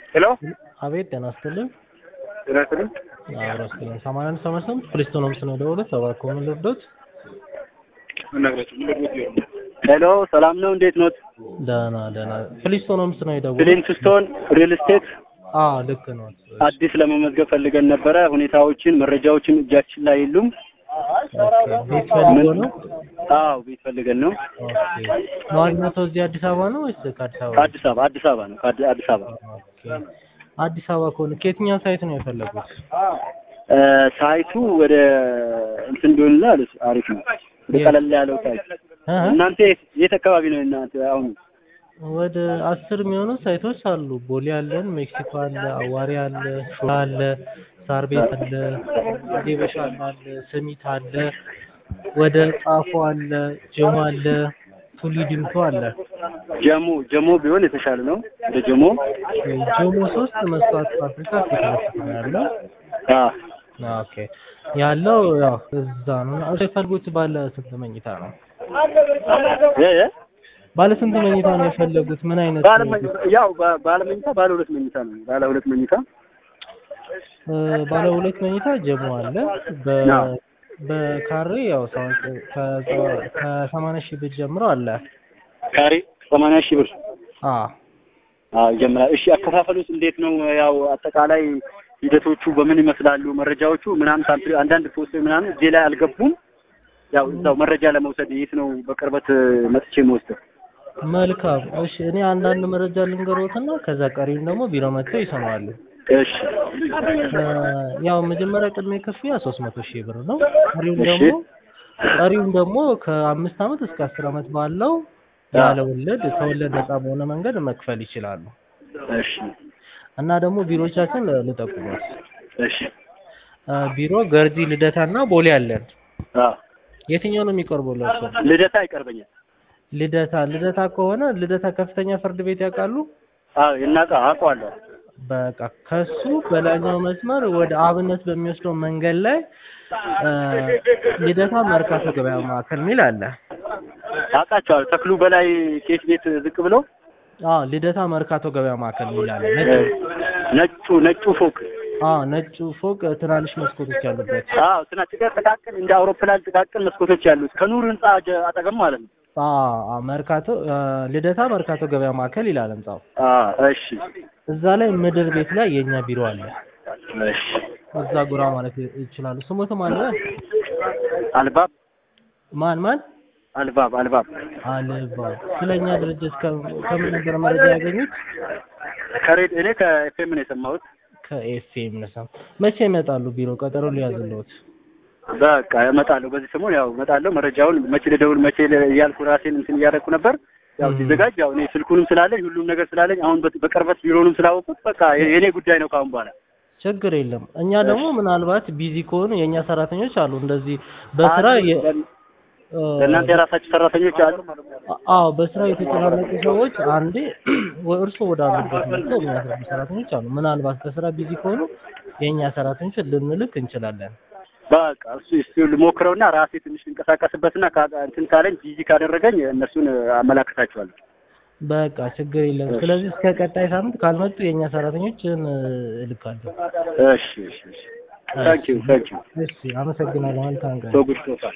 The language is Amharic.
ሄሎ አቤት ጤና ይስጥልኝ። ጤና ይስጥልኝ። አብሮ ይስጥልኝ። ሰማንያ አንድ ሰማንያ ስምንት ፕሪስቶን ሆምስ ነው የደወሉት። እባክዎ ምን ልርዶት? ሄሎ ሰላም ነው፣ እንዴት ኖት? ደህና ደህና። ፕሪስቶን ሆምስ ነው የደወሉት። ፍሊንትስቶን ሪል ስቴት አዎ ልክ ነው። አዲስ ለመመዝገብ ፈልገን ነበረ። ሁኔታዎችን መረጃዎችን እጃችን ላይ የሉም። ቤት ፈልጎ ነው? አዎ ቤት ፈልገን ነው። ኦኬ። ነዋሪነቶ እዚህ አዲስ አበባ ነው ወይስ ከአዲስ አበባ? ከአዲስ አበባ አዲስ አበባ ነው። ከአዲ- አዲስ አበባ ኦኬ። አዲስ አበባ ከሆነ ከየትኛው ሳይት ነው የፈለጉት? እ፣ ሳይቱ ወደ እንትን ቢሆንና አሪፍ ነው። ወደ ቀለል ያለው ሳይት እ? እናንተ የት- የት አካባቢ ነው እናንተ አሁን? ወደ አስር የሚሆኑ ሳይቶች አሉ። ቦሌ አለን፣ ሜክሲኮ አለ፣ አዋሪ አለ፣ ሾላ አለ፣ ሳር ቤት አለ፣ ዴበሻ አለ፣ ሰሚት አለ፣ ወደ ጣፎ አለ፣ ጀሞ አለ፣ ቱሊ ዲምቱ አለ። ጀሞ ጀሞ ቢሆን የተሻለ ነው። ወደ ጀሞ ጀሞ ሶስት መስዋዕት ፋብሪካ ፊት ለፊት ነው ያለው። አ ኦኬ ያለው ያው እዛ ነው። እሱ የፈልጉት ባለ ስንት መኝታ ነው? እ እ ባለ ስንት መኝታ ነው የፈለጉት? ምን አይነት ባለ መ- ያው ba- ባለ መኝታ ባለ ሁለት መኝታ ነው። ባለ ሁለት መኝታ እ፣ ባለ ሁለት መኝታ ጀሞ አለ። በ አዎ። በካሬ ያው ሰው- ከ- ከሰማንያ ሺህ ብር ጀምሮ አለ። ካሬ ሰማንያ ሺህ ብር አ አዎ ይጀምራል። እሺ አከፋፈሉስ እንዴት ነው? ያው አጠቃላይ ሂደቶቹ በምን ይመስላሉ? መረጃዎቹ ምናምን ሳምፕል አንዳንድ ፖስት ምናምን እዚህ ላይ አልገቡም። ያው እዛው መረጃ ለመውሰድ የት ነው በቅርበት መጥቼ መወስደው? መልካም እሺ። እኔ አንዳንድ መረጃ ልንገሮትና ከዛ ቀሪውን ደግሞ ቢሮ መጥተው ይሰማሉ። እሺ እ፣ ያው መጀመሪያ ቅድመ ክፍያ ሶስት መቶ ሺህ ብር ነው። ቀሪውን እሺ። ደግሞ ቀሪውን ደግሞ ከአምስት ዓመት እስከ አስር ዓመት ባለው ያለ ወለድ ከወለድ ነፃ በሆነ መንገድ መክፈል ይችላሉ። እሺ እና ደግሞ ቢሮቻችን ልጠቁሙት። እሺ እ፣ ቢሮ ገርጂ ልደታና ቦሌ አለን። አዎ የትኛው ነው የሚቀርቡላቸው? ልደታ ይቀርበኛል። ልደታ ልደታ ከሆነ ልደታ ከፍተኛ ፍርድ ቤት ያውቃሉ? አዎ እናውቃ አውቀዋለሁ። በቃ ከሱ በላይኛው መስመር ወደ አብነት በሚወስደው መንገድ ላይ እ፣ ልደታ መርካቶ ገበያ ማዕከል የሚል አለ። አውቃቸዋለሁ። ተክሉ በላይ ኬክ ቤት ዝቅ ብሎ አዎ ልደታ መርካቶ ገበያ ማዕከል የሚል አለ። እ፣ ነጭ ነጩ ነጩ ፎቅ አዎ ነጩ ፎቅ ትናንሽ መስኮቶች ያሉበት። አዎ ስና ጥቃቅን እንደ አውሮፕላን ጥቃቅን መስኮቶች ያሉት ከኑር ህንጻ ጀ- አጠገብ ማለት ነው። አዎ መርካቶ እ፣ ልደታ መርካቶ ገበያ ማዕከል ይላል ህንጻው። አዎ እሺ እዛ ላይ ምድር ቤት ላይ የኛ ቢሮ አለ። እሺ እዛ ጉራ ማለት ይ- ይችላሉ። ስሞትም አለ አልባብ ማን ማን አልባብ አልባብ አልባ ስለኛ ድርጅት ከ- ከምን ነበር መረጃ ያገኙት? ከሬድ እኔ ከኤፍኤም ነው የሰማሁት። ከኤፍኤም ነሳ። መቼ ይመጣሉ ቢሮ? ቀጠሮ ሊያዝልዎት። በቃ እመጣለሁ። በዚህ ሰሞን ያው እመጣለሁ። መረጃውን መቼ ልደውል መቼ ል- እያልኩ ራሴን እንትን እያደረኩ ነበር። ያው ም። ሲዘጋጅ ያው እኔ ስልኩንም ስላለኝ ሁሉም ነገር ስላለኝ አሁን በ- በቅርበት ቢሮንም ስላወቁት በቃ የ- የኔ ጉዳይ ነው ካሁን በኋላ። ችግር የለም። እኛ ደግሞ ምናልባት ቢዚ ከሆኑ የእኛ ሰራተኞች አሉ እንደዚህ በስራ የ- እ፣ ለእናንተ የራሳችሁ ሰራተኞች አሉ? አዎ በስራ የተጨናነቁ ሰዎች አንዴ እርሱ ወደ አሉበት መጥተው የሚያስረዱ ሰራተኞች አሉ። ምናልባት በስራ ቢዚ ከሆኑ የእኛ ሰራተኞች ልንልክ እንችላለን። በቃ እሱ እሱ ልሞክረውና ራሴ ትንሽ ልንቀሳቀስበትና ካ- እንትን ካለኝ ቢዚ ካደረገኝ እነሱን አመላክታቸዋለሁ። በቃ ችግር የለም። ስለዚህ እስከ ቀጣይ ሳምንት ካልመጡ የእኛ ሰራተኞችን እ፣ እልካለሁ። እሺ እሺ እሺ። ታንኪዩ ታንኪዩ እሺ፣ አመሰግናለሁ። መልካም ቀን። ሶ ጉድ ሶ ፋር